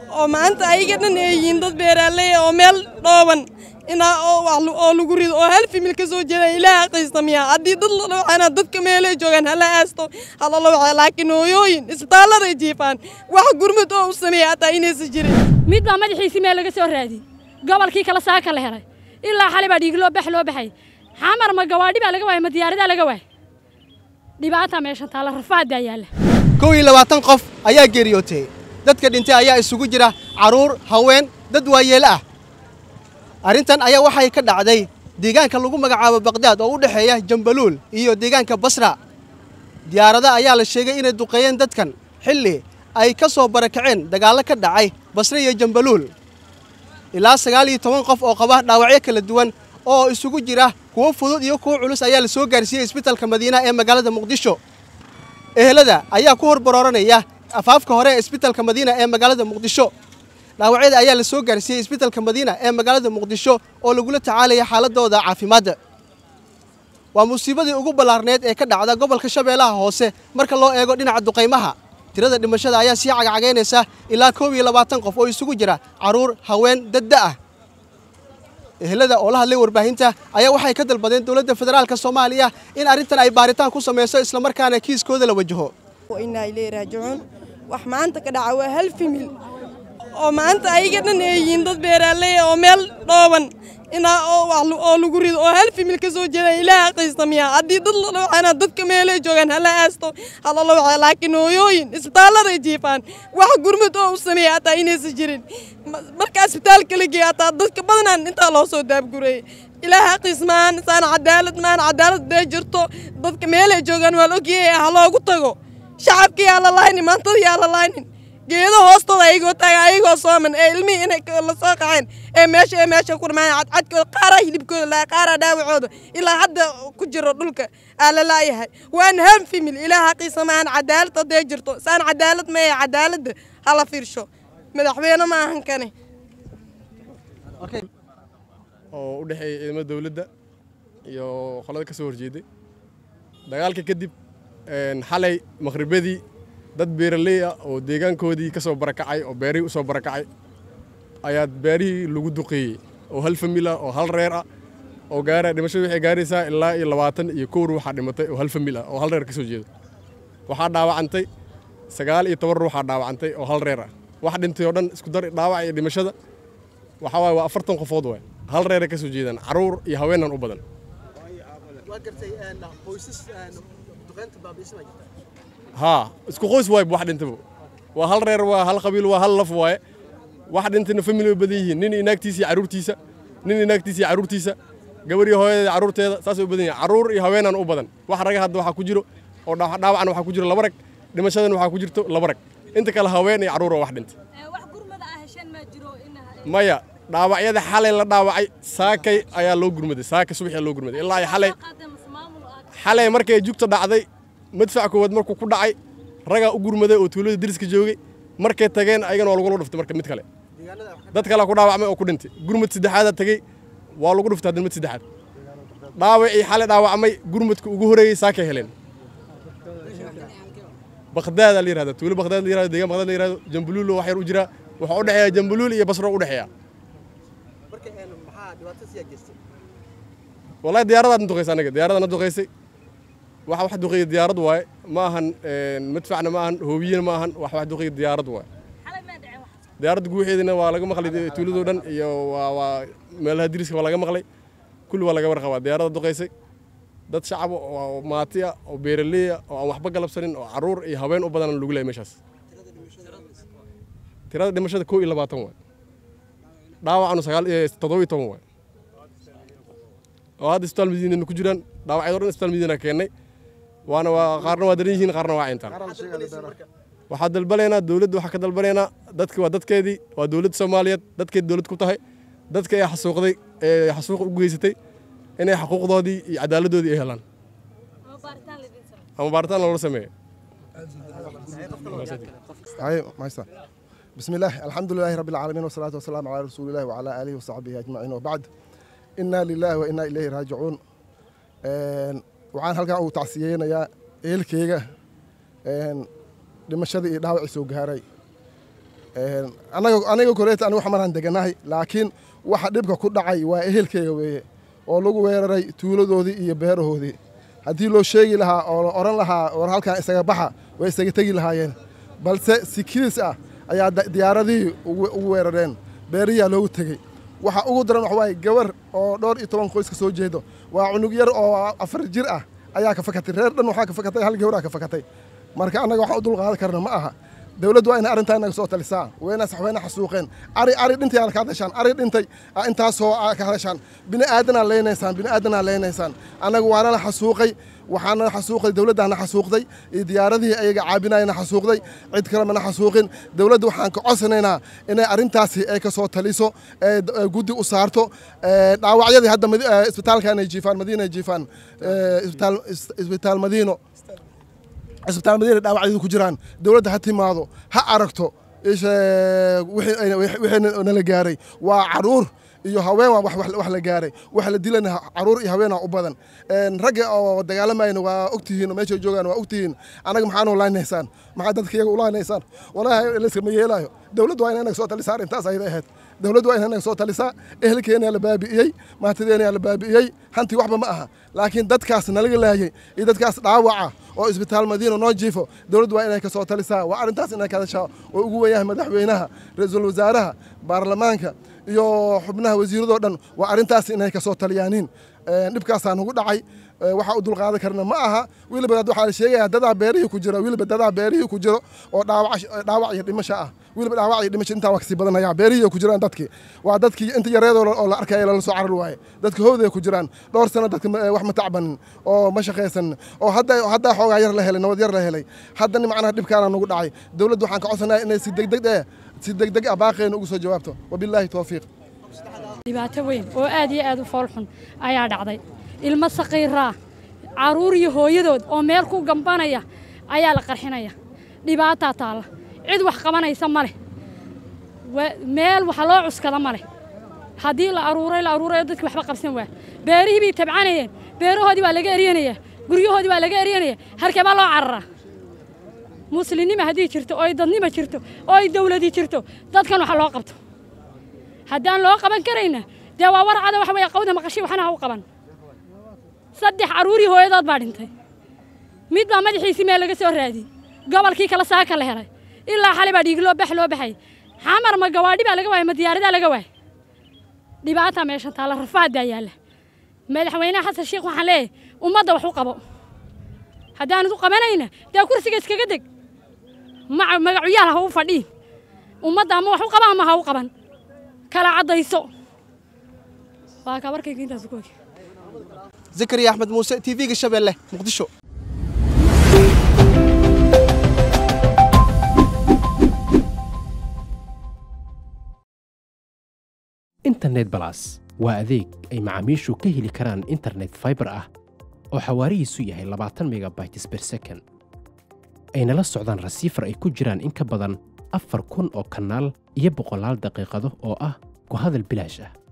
oo maanta ayaga dhan ay yihiin dad beeraaley oo meel dhooban inaa oo wax oo lagu rido oo hal fimil ka soo jeeda ilaaha qiistamiya haddii dad la dhawacana dadka meelay joogaan hala aasto hala dhawaca laakiin hooyooyin isbitaalladay jiifaan wax gurmud oo u sameeya hataa inaysan jirin mid baa madaxiisii meel laga soo raadiyey gobolkii kale saaka la helay ilaa xali baa dhiig loo bax loo baxay xamar ma gawaadhi baa laga waayay ma diyaaradaa laga waayay dhibaata meeshan taalla rafaad baa yaalla kow iyo labaatan qof ayaa geeriyootay dadka dhintay ayaa isugu jira carruur haween dad waayeelo ah arrintan ayaa waxay ka dhacday deegaanka lagu magacaabo baqdaad oo u dhexeeya jambaluul iyo deegaanka basra diyaarada ayaa la sheegay inay duqeeyeen dadkan xilli ay ka soo barakaceen dagaallo ka dhacay basre iyo jambaluul ilaa sagaal iyo toban qof oo qaba dhaawacyo kala duwan oo isugu jira kuwo fudud iyo kuwo culus ayaa la soo gaarsiiyey isbitalka madiina ee magaalada muqdisho ehelada ayaa ku horbarooranaya afaafka hore ee isbitalka madiina ee magaalada muqdisho dhaawacyada ayaa la soo gaarsiiyey isbitalka madiina ee magaalada muqdisho oo lagula tacaalaya xaaladooda caafimaadda waa musiibadii ugu ballaarneed ee ka dhacda gobolka shabeellaha hoose marka loo eego dhinaca duqaymaha tirada dhimashada ayaa sii cagacagaynaysa ilaa koob iyo labaatan qof oo isugu jira carruur haween dadda ah ehelada oo la hadlay warbaahinta ayaa waxay ka dalbadeen dowladda federaalka soomaaliya in arrintan ay baaritaan ku samayso islamarkaana kiiskooda la wajaho inaa ilay raajicuun wax maanta ka dhaca waa hal fimil oo maanta ayaga dhan ay yihiin dad beeraaley oo meel dhooban inaa oo wax oo lagu rido oo hal fimil ka soo jeeda ilaaha qiistamiya haddii dad la dhawacana dadka meelay joogaan hala aasto hala dhawaca laakiin hooyooyin isbitaalladay jiifaan wax gurmud oo u sameeya hataa inaysan jirin marka isbitaalka la geeya hataa dadka badanaan intaa loo soo daabgureeyey ilaaha qiismaan saana cadaalad maan cadaalad dee jirto dadka meelay joogaan waa la ogyahay ha loogu tago shacabka yaa la laaynin maantada yaa la laaynin geedo hoostooda ayagoo taaga ayagoo sooman ee ilmihii inay la soo qaceen ee meesha ee meesha ku dhamaan cadcadkooda qaaraa hilibkooda laa qaaraa dhaawacooda ilaa hadda ku jiro dhulka aa la laayahay waan ham fimil ilaaha qiisa maan cadaalad hadday jirto saan cadaalad ma ee cadaaladda hala fiirsho madaxweyne ma ahan kane oo u dhexeeya ciidamada dowladda iyo qolada ka soo horjeeday dagaalka kadib xalay maqhribadii dad beeraley ah oo deegaankoodii ka soo barakacay oo beerihii u soo barakacay ayaa beerihii lagu duqeeyey oo hal famil ah oo hal reer ah oo gaara dhimashadu waxay gaaraysaa ilaa iyo labaatan iyo kow ruuxaa dhimatay oo hal famil ah oo hal reer ka soo jeeda waxaa dhaawacantay sagaal iyo toban ruuxaa dhaawacantay oo hal reer ah wax dhintay oo dhan isku dar dhaawac iyo dhimashada waxaa waaye waa afartan qofood waay hal reeray ka soo jeedaan carruur iyo haweenan u badan haa isku qoys waay wax dhintaba waa hal reer waa hal qabiil waa hal laf waaye wax dhintayna family way badan yihiin nin inaagtiisa iyo carruurtiisa nin inaagtiisa iyo carruurtiisa gabar iyo hooyadeeda carruurteeda saasay u badan yihiin carruur iyo haweenan u badan wax raga hadda waxaa ku jiro oo dhaawacna waxaa ku jiro laba rag dhimashadana waxaa ku jirto laba rag inta kale haween iyo carruur oo wax dhintay maya dhaawacyada xalay la dhaawacay saakay ayaa loo gurmaday saaka subaxii loo gurmaday ilaa ay xalay xalay markay jugta dhacday madfac koowaad markuu ku dhacay ragaa u gurmaday oo tuulada deriska joogay markay tageen ayagana waa lagula dhuftay marka mid kale dad kalea ku dhaawacmay oo ku dhintay gurmad saddexaadaa tegey waa lagu dhuftay hadda mid saddexaad dhaawacii xalay dhaawacmay gurmadka ugu horeeyey saakay heleen baqdaada la yirahda tuulo baqdaad la yirahdo deegaan baqdaad la yirahdo jambuluul wax yar u jira waxaa u dhexeeya jambuluul iyo basro u dhexeeya wallahi diyaaradaadna duqaysay anaga diyaaradana duqaysay waxa wax duqeeya diyaarad waaye ma ahan madfacna ma ahan hoobiyena ma ahan wax wax duqeeya diyaarad waaye diyaaradda guuxeedina waa laga maqlay tuuladoo dhan iyo waa waa meelaha diriska waa laga maqlay kulli waa laga warqabaa diyaaradda duqaysay dad shacab oo maati ah oo beeraley ah oo aan waxba galabsanin oo carruur iyo haween u badan lagu leeyahay meeshaas tirada dhimashada kow iyo labaatan waay dhaawacanu sagaal iyo toddoba iyo toban waay oo hadda isbitaal madiinana ku jiraan dhaawacyado dhan isbitaal madiina keennay waana waa qaarna waa daran yihiin qaarna waa cintaan waxaa dalbanaynaa dowladda waxaa ka dalbanaynaa dadki waa dadkeedii waa dowladda soomaaliyeed dadkeedi dowlad ku tahay dadka ee xasuuqday ee xasuuq u geysatay inay xuquuqdoodii iyo cadaaladdoodii ay helaan ama baaritaan loola sameeyo بسم الله الحمد لله رب العالمين والصلاة والسلام على رسول الله وعلى آله وصحبه أجمعين وبعد إنا لله وإنا إليه راجعون waxaan halkan uu tacsiyeynayaa eelkeyga dhimashadii iyo dhaawacii soo gaaray anaga aniga koreeta anigu xamaraan deganahay laakiin waxa dhibka ku dhacay waa ehelkeyga weeye oo lagu weeraray tuuladoodii iyo beerahoodii haddii loo sheegi lahaa oo la odhan lahaa war halkan isaga baxa way isaga tegi lahaayeen balse si kiis ah ayaa diyaaradihii ugu weerareen beerihiyaa loogu tegey waxa ugu daran wax waaye gabar oo dhowr iyo toban qoys ka soo jeedo waa cunug yar oo afar jir ah ayaa ka fakatay reer dhan waxaa ka fakatay hal gabaraa ka fakatay marka annaga waxaan u dulqaadan karna ma aha dowladdu waa inay arrintaa inaga soo talisaa wayna saxweyna xasuuqeen ari ari dhintay aad ka hadashaan ari dhintay intaasoo ka hadashaan bini aadanaa leynaysaan bini aadanaa leynaysaan annaga waana la xasuuqay waxaana xasuuqay dowladdaana xasuuqday iyo diyaaradihii ayaga caabinayana xasuuqday cid kale mana xasuuqin dowladda waxaan ka codsanaynaa inay arrintaasi ay ka soo taliso guddi u saarto dhaawacyadii hadda isbitaalkan ay jiifaan madiina ay jiifaan isbitaal madiino cisbitaal madiina dhaawacyadu ku jiraan dowladda ha timaado ha aragto wixii nala gaaray waa caruur iyo haween waa wax la gaaray wax la dilana caruur iyo haweenaa u badan ragga oo dagaalamayna waa ogtihiin oo meesha joogaan waa ogtihiin annaga maxaanu laynaysaan maxaa dadka iyaga ulaynaysaan walaahi layskama yeelaayo dowladdu waa ina inaga soo talisaa arrintaas ayada ahayd dowladdu waa ina inaga soo talisaa ehelkeena la baabi'iyey maantadeena la baabi'iyey hantii waxba ma aha laakiin dadkaas nalaga laayay iyo dadkaas dhaawaca oo isbitaal madiina noo jiifo dowladdu waa inay ka soo talisaa waa arrintaas inay ka hadashaa oo ugu weeyahay madaxweynaha ra-iisul wasaaraha baarlamaanka iyo xubnaha wasiiradoo dhan waa arrintaas inay ka soo taliyaaniin dhibkaasaa nugu dhacay waxaa u dulqaadan karna ma aha weliba waxaa la sheegayaa dadaa beerihii ku jira weliba dadaa beerihii ku jiro oo dhaawac iyo dhimasho ah weliba dhaawac iyo dhimasho intaa waa kasii badanaya beerihii ku jiraan dadkii waa dadkii inta yareedoo oo la arkaya lala soo carar waaye dadka howday ku jiraan dhowr sano dadka wax ma tacbanin oo ma shaqaysanin oo hadda haddaa xoogaa yar la helay nabad yar la helay haddana macnaha dhibkaana nugu dhacay dowladdu waxaan ka codsanayaa inay si degdeg eh si degdeg ah baaqeena ugu soo jawaabto wabilaahi towfiiq dhibaato weyn oo aad iyo aad u foolxun ayaa dhacday ilmo saqiiraa carruur iyo hooyadood oo meel ku gambanaya ayaa la qarxinaya dhibaataa taalla cid wax qabanaysa ma leh meel wax loo cuskada ma leh haddii la aruuray la aruurayo dadki waxba qabsan waa beerihii bay tabcanayeen beerahoodii waa laga eryanayaa guryahoodii waa laga eryanaya harkee baa loo cararaa muslimnima haddii jirto oo ay dadnima jirto oo ay dawladii jirto dadkan waxa loo qabto haddaan loo qaban karayna dee waa warcada waxa weeye qawda maqashay waxna ha u qaban saddex carruurii hooyadood baa dhintay mid baa madaxiisii meel laga soo raadiyey gobolkii kale saaka la helay ilaa xalay baa dhiig loo bax loo baxay xamar ma gawaadhi baa laga waayay ma diyaaradaa laga waayay dhibaataa meeshan taalla rafaad baa yaalla madaxweynaha xasan sheekh waxaan leeyahay ummadda wax u qabo haddaanad u qabanayna dee kursiga iskaga deg magacuyaal ha u fadhiin ummadda ama wax u qaba ama ha u qaban kala caddayso waa kabarkayga intaas ku ogi zakariya axmed muuse t v-ga shabeelle muqdisho internet balas waa adeeg ay macaamiishu ka heli karaan internet faibar ah oo xawaarihiisu yahay labaatan megabytes ber second ayna la socdaan rasiifar ay ku jiraan in ka badan afar kun oo kanaal iyo boqolaal daqiiqado oo ah ku hadal bilaash ah